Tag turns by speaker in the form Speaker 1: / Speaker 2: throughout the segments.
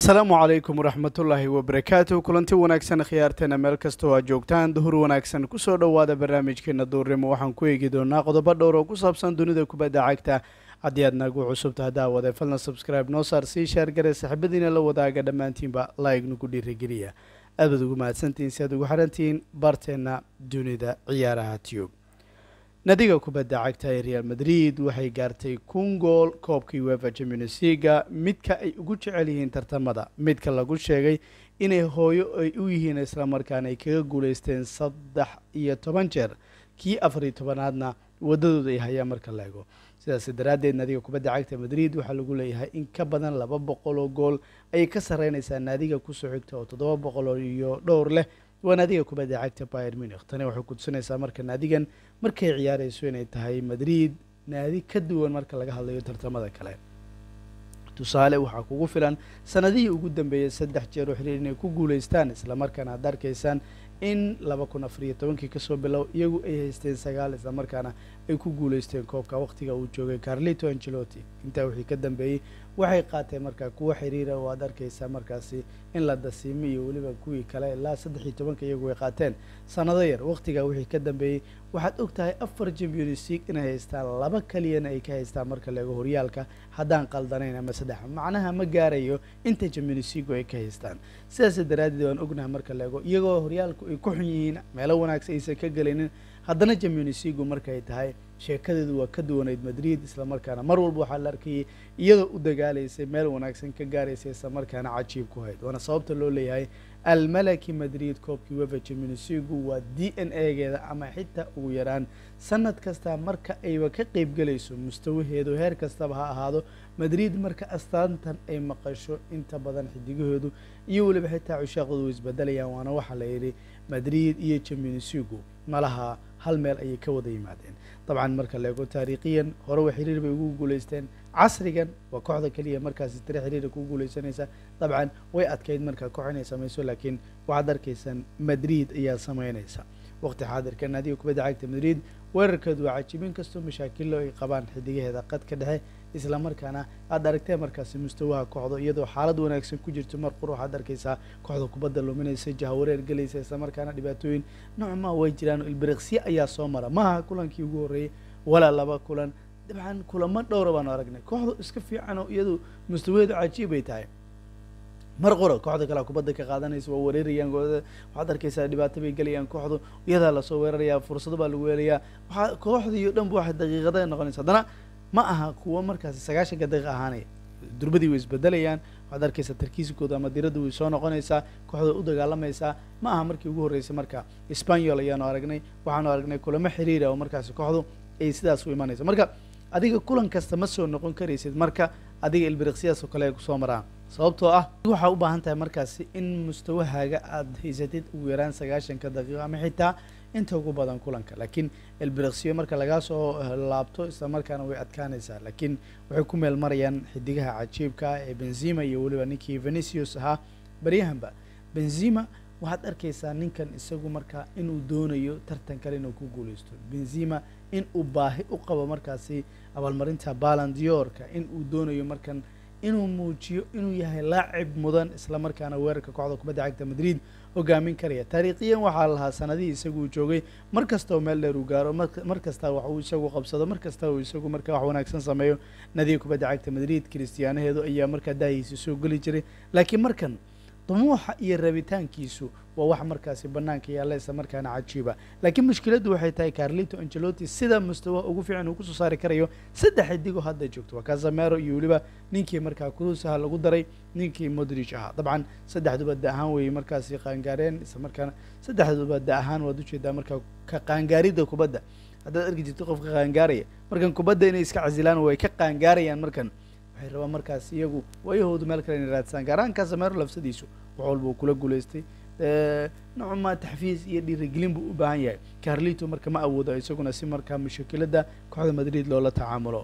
Speaker 1: asalaamu calaykum waraxmatullaahi wabarakaatu kulanti wanaagsan khiyaarteena meel kastoo aad joogtaan duhur wanaagsan kusoo dhowaada barnaamijkeena duurnimo waxaan ku eegi doonaa qodobo dhowr oo ku saabsan dunida kubadda cagta haddii aad nagu cusubta haddaa wade falna subscribe noo saar sii shaargare saxiibadiina la wadaaga dhammaantiinba like nagu dhiirigeliya aad baad ugu mahadsantihiin si aad ugu xidhantihiin barteena dunida ciyaaraha tube nadiga kubadda cagta ee real madrid waxay gaartay kun gool koobkii wefa champions leaga midka ay ugu jecel yihiin tartamada midka lagu sheegay inay hooyo ay u yihiin islamarkaana ay kaga guuleysteen saddex iyo toban jeer kii afariyo tobanaadna wadadooda ay hayaan marka la ego sidaas daraaddeed naadiga kubadda cagta madrid waxaa lagu leeyahay in ka badan laba boqol oo gool ayay ka sarreynaysaa naadiga kusoo xigta oo toddoba boqol iyo dhowr leh waa naadiga kubadda cagta bayer munich tani waxay kutusinaysaa marka naadigan markay ciyaarayso inay tahay madrid naadi ka duwan marka laga hadlayo tartamada kale tusaale waxaa kugu filan sanadihii ugu dambeeyey saddex jeer oo xiriir inay ku guuleystaan islamarkaana aad arkaysaan in laba kun afariyo tobankii kasoo bilow iyagu ay haysteen sagaal islamarkaana ay ku guuleysteen koobka waqtiga uu joogay carlito angelotti intaa wixii ka dambeeyey waxay qaateen markaa kuwa xiriira oo aad arkaysaa markaasi in la dasiimo iyo weliba kuwii kale ilaa saddex iyo tobanka iyagu ay qaateen sanado yar waqtigaa wixii ka dambeeyey waxaad og tahay afar champions league inay haystaan laba kaliyana ay ka haystaan marka la ego horyaalka haddaan qaldanayn ama saddex macnaha ma gaarayo inta champions league ay ka haystaan sidaas daraaddeed waan ognahay marka la ego iyagoo horyaalku ay ku xun yihiin meelo wanaagsan aysan ka gelaynin haddana champions league markay tahay sheekadeedu waa ka duwanayd madrid islamarkaana mar walba waxaa la arkayay iyadoo u dagaalaysay meel wanaagsan ka gaaraysay islamarkaana cajiib ku hayd waana sababta loo leeyahay almalaki madrid koobkii wefa champions league waa d n a geeda ama xitaa ugu yaraan sanad kasta marka ayba ka qeyb gelayso mustawaheedu heer kastaba ha ahaado madrid marka astaantan ay maqasho inta badan xidigaheedu iyo weliba xitaa cushaaqoodu isbedelayaan waana waxaa la yidhi madrid iyo champions league malaha hal meel ayay ka wada yimaadeen dabcan marka la eego taariikhiyan hore wa xiriir bay ugu guuleysteen casrigan waa kooxda keliya markaasi tire xiriira ku guuleysanaysa dabcan way adkayd markaa koox inay samayso laakiin waxaad arkaysaan madrid ayaa sameynaysa waqti xaadirka naadiga kubadda cagta madrid weerarkeedu waa cajibin kastoo mashaakilo ay qabaan xidigaheeda qadka dhexe islamarkaana aad aragtee markaasi mustawaha kooxda iyadoo xaalad wanaagsan ku jirto mar qur waxaad arkaysaa kooxda kubadda luminaysa jahawareer gelaysa islamarkaana dhibaatooyin noocmaa way jiraan ilbiriqsyo ayaa soo mara maaha kulankii ugu horreeyey walaa laba kulan dabcan kulamo dhowra baanu aragnay kooxdu iska fiican oo iyadu mustawaheedu cajiib ay tahay mar qora kooxda kale kubadda ka qaadanaysa waa wareerayaan waxaad arkaysaa dhibaato bay gelayaan kooxdu iyadaa lasoo weerarayaa fursado baa lagu weelayaa waxaa kooxdii o dhan ba waxay daqiiqada noqonaysa haddana ma aha kuwo markaasi sagaashanka daqiiq ahaanaya durbadii way isbedelayaan waxaad arkaysaa tarkiiskooda ama diradda way soo noqonaysaa kooxda u dagaalamaysaa ma aha markii ugu horreysay marka spanyol ayaanu aragnay waxaanu aragnay kulamo xiriira oo markaasi kooxdu ay sidaas u imanayso marka adiga kulan kasta ma soo noqon karaysid marka adiga ilbiriqsiyaas oo kale ay kusoo maraan sababtoo ah waxaa u baahan tahay markaasi in mustawahaaga aada haysatid ugu yaraan sagaashanka daqiiqo ama xitaa inta ugu badan kulanka laakiin ilbiriqsiyo marka lagaa soo laabto isla markaana way adkaanaysaa laakiin waxay ku meel marayaan xidigaha cajiibka ah ee benzima iyo weliba ninkii venicius ahaa baryahanba benzima waxaad arkaysaa ninkan isagu markaa inuu doonayo tartan kale inuu ku guuleysto benzima in uu baahi u qabo markaasi abaalmarinta balandiorka in uu doonayo markan inuu muujiyo inuu yahay laacib mudan isla markaana weerarka kooxda kubadda cagta madrid hogaamin karaya taariikhiyan waxaa lahaa sanadihii isagu uu joogay mar kastao meel dheer uu gaaro mar kasta wax uu isagu qabsado mar kasta uu isagu markaa wax wanaagsan sameeyo nadiga kubadda cagta madrid kristiyaanaheedu ayaa markaa daahiisa soo geli jiray laakiin markan dumuuxa iyo rabitaankiisu waa wax markaasi banaanka yaalla isla markaana cajiiba laakiin mushkiladdu waxay tahay carlito angelotti sida mustawa ugu fiican uu kusoo saari karayo saddex xidigoo hadda joogto waa casamero iyo weliba ninkii markaa cruusaha lagu daray ninkii modrich ahaa dabcan saddexduba da ahaan weeye markaasi qaangaareen isla markaana saddexduba da ahaan waad ujeedaa markaa ka qaangaaridda kubadda haddaad arki jirto qofka qaangaaraya markan kubadda inay iska casilaan way ka qaangaarayaan markan waxay rabaan markaas iyagu waayahoodu meel kale inay raadsadaan gaaraan casamero lafsadiisu wax walba uu kula guulaystay nocma taxfiis iyo dhiirigelin buu u baahan yahay carlito marka ma awoodo isaguna si markaa mushakilada kooxda madrid loola tacaamulo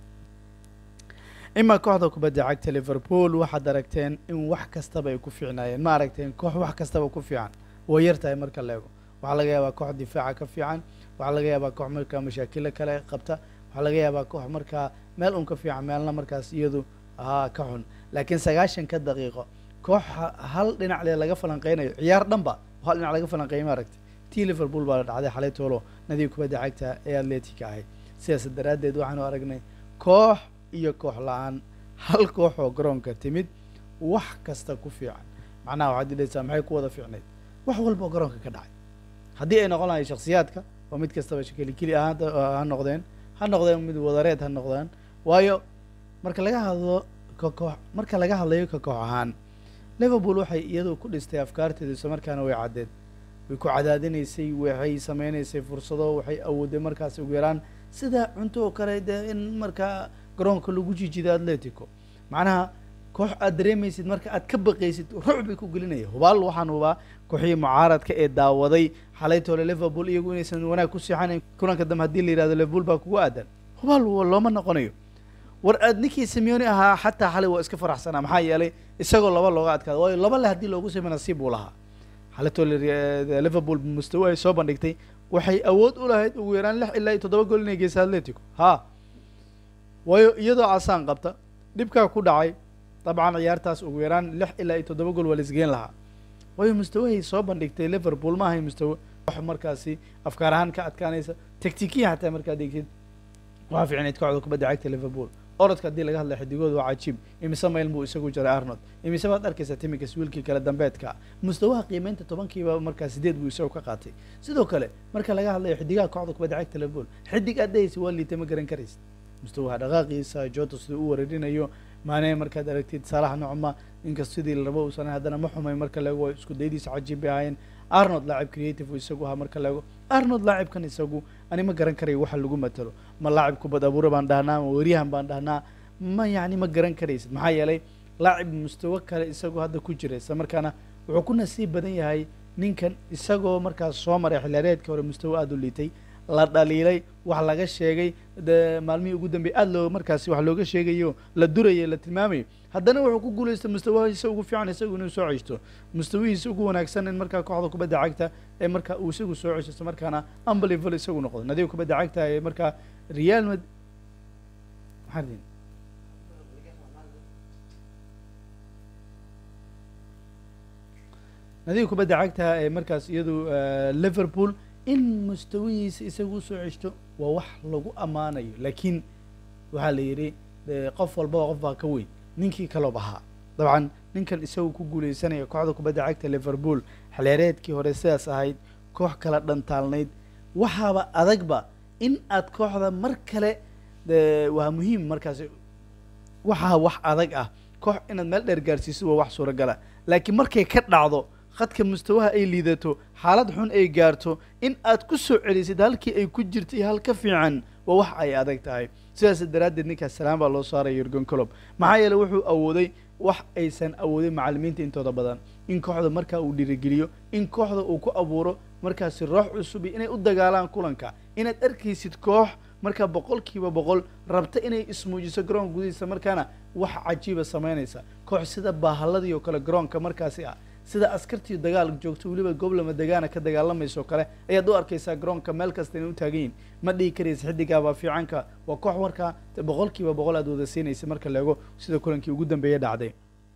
Speaker 1: imaa kooxda kubadda cagta liverpool waxaad aragteen in wax kastaba ay ku fiicnaayeen ma aragteen koox wax kastaba ku fiican way yar tahay marka la ego waxaa laga yaabaa koox difaaca ka fiican waxaa laga yaabaa koox markaa mashaakilo kale qabta waxaa laga yaabaa koox markaa meel un ka fiican meelna markaas iyadu ahaa ka xun laakiin sagaashanka daqiiqo koox hal dhinac le laga falanqeynayo ciyaar dhanba hal dhinac laga falanqeeyay maaragtay tii liverpool baa la dhacday xalay toolo nadiib kubadda cagta ee atletica ahayd sidaas daraaddeed waxaanu aragnay koox iyo koox la-aan hal koox oo garoonka timid wax kasta ku fiican macnaha waxaad idhaysaa maxay ku wada fiicnayd wax walba oo garoonka ka dhacay haddii ay noqon lahayn shaksiyaadka oo mid kastaba shakeli keli ah ha noqdeen ha noqdeen mid wadareed ha noqdaan waayo marka laga hadlo ka koox marka laga hadlayo ka koox ahaan liverpool waxay iyadu ku dhistay afkaarteedu isla markaana way caddeed way ku cadaadinaysay waxay sameynaysay fursado waxay awooday markaas ugu yaraan sida cunto oo kale dee in markaa garoonka lagu jijido atletico macnaha koox aad dareemaysid marka aad ka baqaysid ruuc bay ku gelinaya hubaal waxaan hubaa kooxihii mucaaradka ee daawaday xalay toole liverpool iyagu inaysan wanaag ku siixanayn kulanka dambe haddii la yihahdo liverpool baa kugu aadan hubaal looma noqonayo war aad ninkii simeoni ahaa xataa xalay waa iska faraxsanaa maxaa yeelay isagoo laba looga adkaada waayo laba le haddii loogu samey nasiib buu lahaa xalay toole liverpool mustawa ay soo bandhigtay waxay awood u lahayd ugu yaraan lix ilaa iyo toddoba gool inay geysa atletico ha waayo iyadoo casaan qabta dhibkaa ku dhacay dabcan ciyaartaas ugu yaraan lix ilaa iyo toddoba gool waa la isgeen lahaa waayo mustawahay soo bandhigtay liverpool ma ahay mustawa wax markaasi afkaar ahaan ka adkaanaysa tactikiya xataa markaad degtid waxaa fiicnayd kooxda kubadda cagta liverpool orodka haddii laga hadlay xidigooda waa cajiib imise mayl buu isagu jaray arnold imise baad arkaysaa timinkas wiilkii kale dambeedka mustawaha qiimeynta tobankiiba markaa sideed buu isagu ka qaatay sidoo kale marka laga hadlayo xidigaha kooxda kubadda cagta liverpool xidig aad dhahaysa waa liita ma garan karaysid mustawaha dhaqaaqiisa jota siduu u wareerinayo maanee markaad aragtid saalax nocma inkasta sidii la rabo uusan haddana ma xumay marka laego isku daydiisa cajiib bay ahaayeen arnold laacib creative uu isagu ahaa marka laego arnold laacibkan isagu ani ma garan karayo waxa lagu matalo ma laacib kubad abuure baan dhahnaa ma weeryahan baan dhahnaa ma yacni ma garan karaysid maxaa yeelay laacib mustawo kale isagu hadda ku jira isla markaana wuxuu ku nasiib badan yahay ninkan isagoo markaas soo maray xilaareedka hore mustawo aada u liitay la dhaliilay wax laga sheegay de maalmihii ugu dambeeyay aada loo markaasi wax looga sheegayo la durayo la tilmaamayo haddana wuxuu ku guulaystay mustawahiisa ugu fiican isagu inuu soo ceshto mustawihiisa ugu wanaagsan in markaa kooxda kubadda cagta ee markaa uu isagu soo cesho isla markaana unbelievable isagu noqdo nadiga kubadda cagta ee markaa real mad maxaa ridin nadiga kubadda cagta ee markaas iyadu liverpool in mustawihiisa isagu usoo ceshto waa wax lagu ammaanayo laakiin waxaa la yidhi qof walbaba qof baa ka weyn ninkii kaloob ahaa dabcan ninkan isagu ku guuleysanaya kooxda kubadda cagta liverpool xilyareedkii hore sidaas ahayd koox kala dhantaalnayd waxaaba adagba in aad kooxda mar kale waa muhiim markaasi waxaa wax adag ah koox inaad meel dheer gaarsiiso waa wax suuragala laakiin markay ka dhacdo khadka mustawaha ay liidato xaalad xun ay gaarto in aad ku soo celisid halkii ay ku jirtay hal ka fiican waa wax ay adag tahay sidaas daraaddeed ninkaas salaan baa loo saaraya yurgen colob maxaa yeeley wuxuu awooday wax aysan awoodin macallimiinta intooda badan in kooxda markaa uu dhiirigeliyo in kooxda uu ku abuuro markaasi roox cusub iyo inay u dagaalaan kulanka inaad arkaysid koox markaa boqolkiiba boqol rabta inay ismuujiso garoonka gudihiisa markaana wax cajiiba samaynaysa koox sida baahaladii oo kale garoonka markaasi ah sida askartii dagaal joogto weliba goblama degaana ka dagaalamayso kale ayaad u arkaysaa garoonka meel kasta inay u taagan yihin ma dhihi karaysa xidigaabaa fiicanka waa koox markaa boqolkiiba boqol aad wada siinaysa marka leego sida kulankii ugu dambeeya dhacday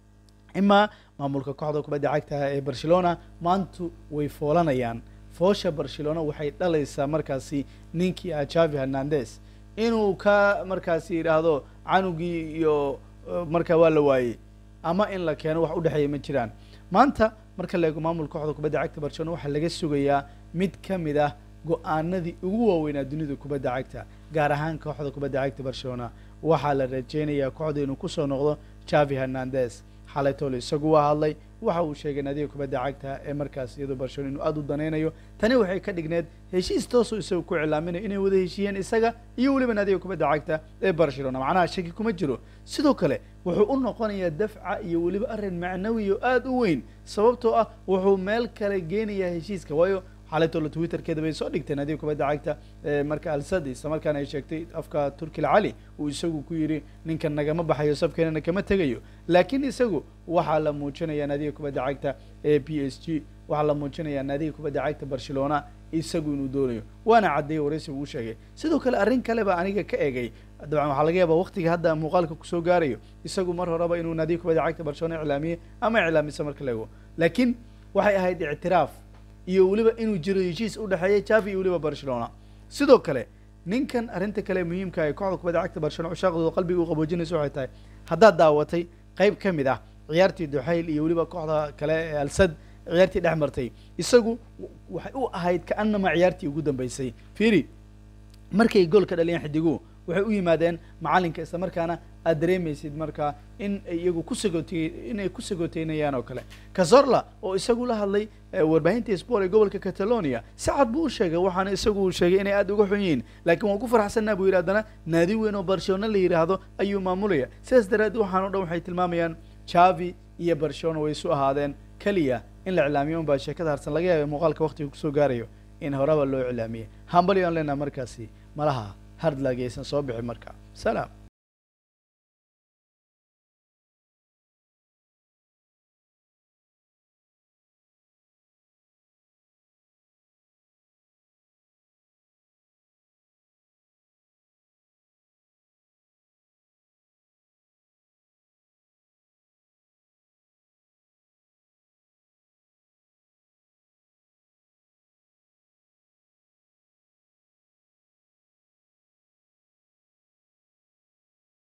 Speaker 1: imaa maamulka kooxda kubadda cagta ee barcelona maantu way foolanayaan foosha barcelona waxay dhalaysaa markaasi ninkii ah javi hernandez inuu ka markaasi yidhaahdo canugii iyo markaa waa la waayey ama in la keeno wax udhexeeya ma jiraan maanta marka la eego maamulka kooxda kubadda cagta barcelona waxaa laga sugayaa mid ka mid ah go-aanadii ugu waaweynaa dunida kubadda cagta gaar ahaan kooxda kubadda cagta barcelona waxaa la rajeynayaa kooxda inuu kusoo noqdo javi hernandez xalay tole isagu waa hadlay waxa uu sheegay nadiga kubadda cagta ee markaas iyadoo barcelona inuu aada u danaynayo tani waxay ka dhigneed heshiis toosoo isagu ku iclaaminayo inay wada heshiiyeen isaga iyo weliba nadiga kubadda cagta ee barcelona macnaha shaki kuma jiro sidoo kale wuxuu u noqonayaa dafca iyo weliba arrin macnawi oo aada u weyn sababtoo ah wuxuu meel kale geenayaa heshiiska waayo xalaytoola twitterkeeda bay soo dhigteen nadiga kubadda cagta marka alsad isla markaana ay sheegtay afka turkil cali uu isagu ku yidhi ninkan nagama baxayo sabkeenana kama tegayo laakiin isagu waxaa la muujinayaa naadiga kubadda cagta ee p s g waxaa la muujinayaa naadiga kubadda cagta barcelona isagu inuu doonayo waana caddeeyey waraysi uu sheegay sidoo kale arrin kale baa aniga ka egay dabcan waxaa laga yaabaa waqtiga hadda muuqaalka kusoo gaarayo isagu mar horeba inuu naadiga kubadda cagta barcelona iclaamiyey ama iclaamisa marka la ego laakiin waxay ahayd ictiraaf iyo weliba inuu jiro heshiis u dhexeeya javi iyo weliba barcelona sidoo kale ninkan arrinta kale muhiimka ay kooxda kubadda cagta barcelona cushaaqdooda qalbiga u qaboojinaysa waxay tahay haddaad daawatay qayb ka mid ah ciyaartii duxayl iyo weliba kooxda kale ee alsad ciyaartii dhex martay isagu waxay u ahayd kaanama ciyaartii ugu dambeysay fiiri markay gool ka dhaliyeen xidiguhu waxay u yimaadeen macalinka isla markaana aad dareemaysid markaa in ay iyagu ku sagootey inay ku sagooteynayaan oo kale cazorla oo isagu la hadlay warbaahinta sport ee gobolka catalonia si cad buu u sheegay waxaana isagu uu sheegay inay aada uga xun yihiin laakiin waan ku faraxsanaa buu yidhi haddana naadi weyn oo barcelona la yidhaahdo ayuu maamulaya sidaas daraaddeed waxaan o dhan waxay tilmaamayaan javi iyo barcelona way isu ahaadeen keliya in la iclaamiyo unbaa sheekada harsan laga yaabay muuqaalka waqtiga kusoo gaarayo in horeba loo iclaamiyey hambali aan leenaha markaasi malaha hardlag aysan soo bixin marka salaam